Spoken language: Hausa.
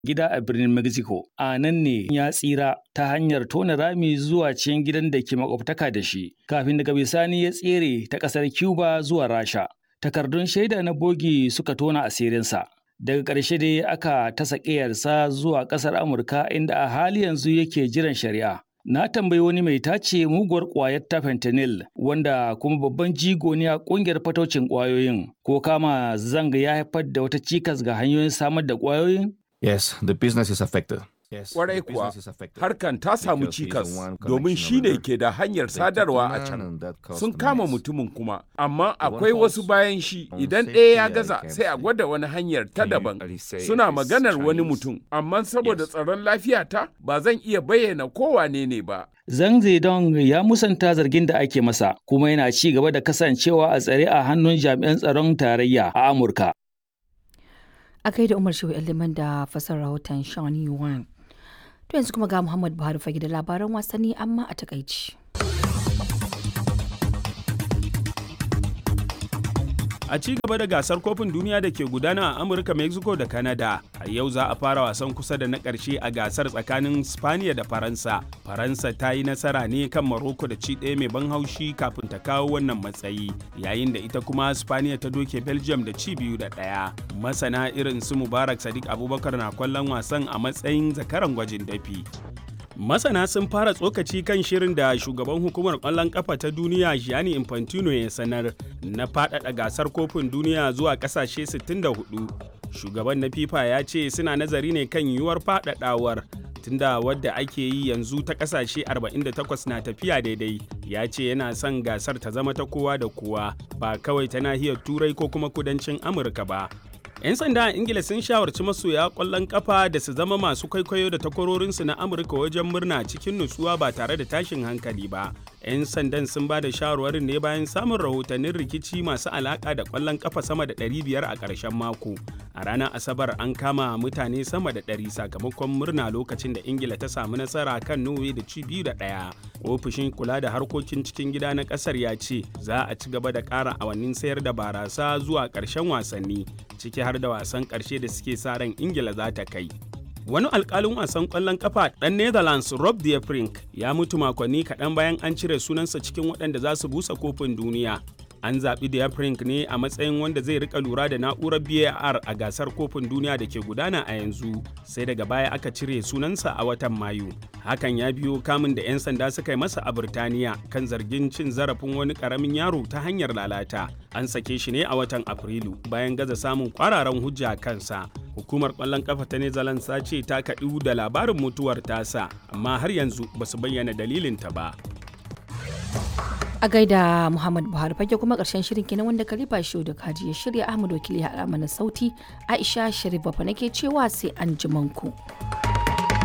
gida a birnin Mexico. A nan ne ya tsira ta hanyar tona rami zuwa cikin gidan da ke makwabtaka da shi, kafin daga bisani ya tsere ta ƙasar Cuba zuwa Rasha. Takardun shaida na bogi suka tona asirinsa. Daga ƙarshe dai aka tasa ƙiyarsa zuwa ƙasar Amurka inda a hali yanzu yake jiran shari'a. Na tambayi wani mai tace muguwar ƙwayar ta fentanyl wanda kuma babban jigo ne a ƙungiyar fataucin ƙwayoyin ko kama zanga ya haifar da wata cikas ga hanyoyin samar da ƙwayoyin? Yes, the business is affected. Kwarai kuwa, harkan ta samu cikas domin shi ne ke da hanyar sadarwa a can. Sun kama mutumin kuma, amma akwai wasu bayan shi idan ɗaya ya gaza sai a gwada wani hanyar ta daban. Suna maganar wani mutum, amma saboda tsaron lafiyata ba zan iya bayyana kowane ne ba. Zhang Zedong ya musanta zargin da ake masa, kuma yana ci gaba da kasancewa a tsare a hannun jami'an tsaron tarayya a Amurka. A kai da Umar Shehu Liman da fasar rahoton Sean Yuan. To yanzu kuma ga Muhammad Buhari fage da labaran wasanni amma a takaici. A ci gaba da gasar kofin duniya da ke gudana a Amurka, Mexico da Canada, a yau za a fara wasan kusa da na ƙarshe a gasar tsakanin Spaniya da Faransa. Faransa ta yi nasara ne kan Morocco da ci ɗaya mai ban haushi kafin ta kawo wannan matsayi, yayin da ita kuma Spaniya ta doke Belgium da ci biyu da ɗaya. Masana irin su Mubarak Sadiq Abubakar na kwallon wasan a matsayin zakaran gwajin dafi. Masana sun fara tsokaci kan shirin da shugaban hukumar ƙwallon ƙafa ta duniya Gianni Infantino ya sanar na faɗaɗa gasar kofin duniya zuwa ƙasashe 64. Shugaban na FIFA ya ce suna nazari ne kan yiwuwar faɗaɗawar tunda wadda ake yi yanzu ta ƙasashe 48 na tafiya daidai. Ya ce yana son gasar ta zama ta kowa da kowa ba kawai ta nahiyar Turai ko kuma kudancin Amurka ba. 'Yan sanda a Ingila sun shawarci masoya ƙwallon ƙafa da su zama masu kwaikwayo da takwarorinsu na Amurka wajen murna cikin nutsuwa ba tare da tashin hankali ba. 'Yan sandan sun ba da shawarwarin ne bayan samun rahotannin rikici masu alaƙa da ƙwallon ƙafa sama da 500 a ƙarshen mako. A ranar Asabar an kama mutane sama da 100 sakamakon murna lokacin da Ingila ta samu nasara kan Norway da ci biyu da ɗaya. Ofishin kula da harkokin cikin gida na ƙasar ya ce za a ci gaba da ƙara awannin sayar da barasa zuwa ƙarshen wasanni. ciki har da wasan ƙarshe da suke sa ran ingila za ta kai wani alkalin wasan ƙwallon kafa ɗan netherlands rob de Frink ya mutu makonni kaɗan bayan an cire sunansa cikin waɗanda za su busa kofin duniya an zaɓi de Frink ne a matsayin wanda zai rika lura da na'urar var a gasar kofin duniya da ke gudana a yanzu sai daga baya aka cire sunansa a watan mayu hakan ya biyo kamun da 'yan sanda suka yi masa a Birtaniya kan zargin cin zarafin wani ƙaramin yaro ta hanyar lalata an sake shi ne a watan afrilu bayan gaza samun kwararan hujja kansa hukumar kwallon kafa ta netherlands ta ce ta kaɗu da labarin mutuwar tasa amma har yanzu ba su bayyana dalilinta ba A gaida Muhammad Buhari fage kuma karshen shirin kenan wanda Khalifa Shehu da Kaji ya shirya Ahmad Wakili ya haɗa mana sauti Aisha Sharif Bafa nake cewa sai an ku.